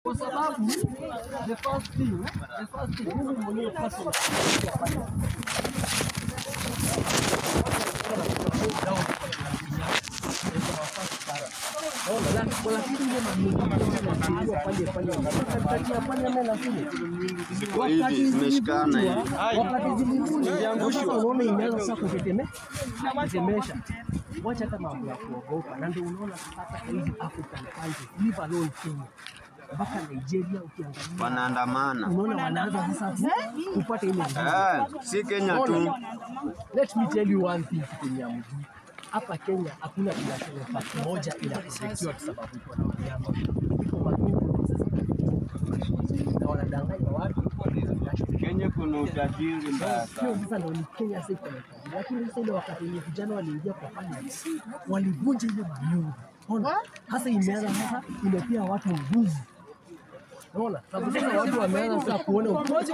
kwa sababu the first thing, the first thing, mimi mwenyewe personally Ziko hivi zimeshikana hivi. wakati zilivunjwa sasa unaona imeanza sasa kuteteme- kutetemesha. Wacha hata mambo ya kuogopa, na ndio unaona sasa hizi African countries, leave alone Kenya mpaka Nigeria ukiangalia Wanaandamana. unaona wanaanza sasa ku- kupata ile nguvu. Eh, si Kenya tu. Let me tell you one thing Kenya mjui. Hapa Kenya hakuna biashara pati moja inaprotectiwa kwa sababu iko na wanyama. Iko magumu na wanadanganya watu. Kenya kuna utajiri mbaya Hiyo sana. sasa ndio ni Kenya sasa iko na utajiri. Lakini sasa ile wakati wenye vijana waliingia kwa finance, walivunja ile manyungu. Ona, sasa imeanza sasa imepea watu nguvu. Unaona? Sababu sasa watu wameanza sasa kuona ukweli.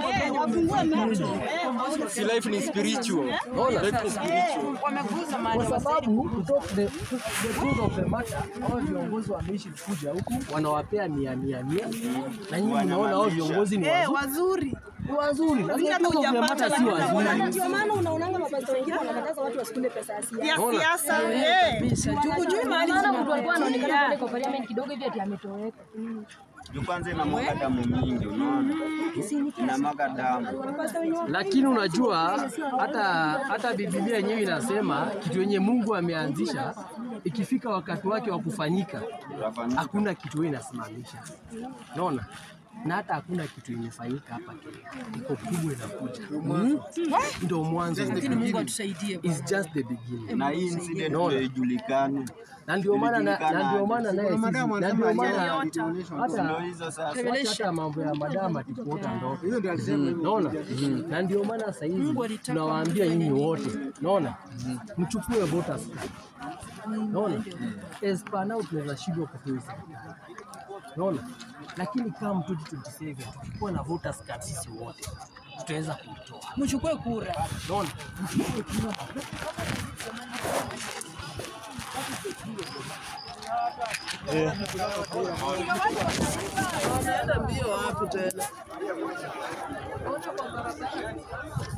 Si life ni spiritual. Unaona? Life ni spiritual. Wameguza mahali kwa sababu to talk the, the truth of the matter, hao viongozi wameishi kuja huku wanawapea mia mia mia, na nyinyi mnaona hao viongozi ni Eh, wazuri, wazuri. ni wazuri, lakini Hata truth of the matter si hujapata wazuri. Na ndio maana unaonanga mapasta wengine wanakataza watu wasikule pesa ya siasa. Ya Unaona? siasa. Eh. Hujui mahali Maana mtu alikuwa anaonekana zinaenda. pale kwa parliament kidogo hivi ati ametoweka. Juu kwanza inamwaga damu mingi, unaona? Inamwaga damu. Lakini unajua hata hata Biblia yenyewe inasema kitu yenye Mungu ameanzisha ikifika wakati wake wa kufanyika, Utafanyika. hakuna kitu wewe inasimamisha. Unaona? Na hata hakuna kitu imefanyika hapa Kenya, iko kubwa inakuja. Mm? Ndio mwanzo. Lakini Mungu atusaidie. is just the beginning. Na hii incident Unaona? ndio ijulikane. Na ndio maana na na ndio maana naye sisi na ndio maana Ndio hata hizo sasa. wacha hata mambo ya madama tukuota ndoto. Naona? Na ndio maana sasa hivi tunawaambia nyinyi wote, naona? Mchukue voters card. Naona? As per now tunaweza shindwa kutoa serikali. Naona? Lakini kama 2027 tukikuwa na voters card sisi wote tutaweza kuitoa. Mchukue kura. Naona? Mbio wapi tena?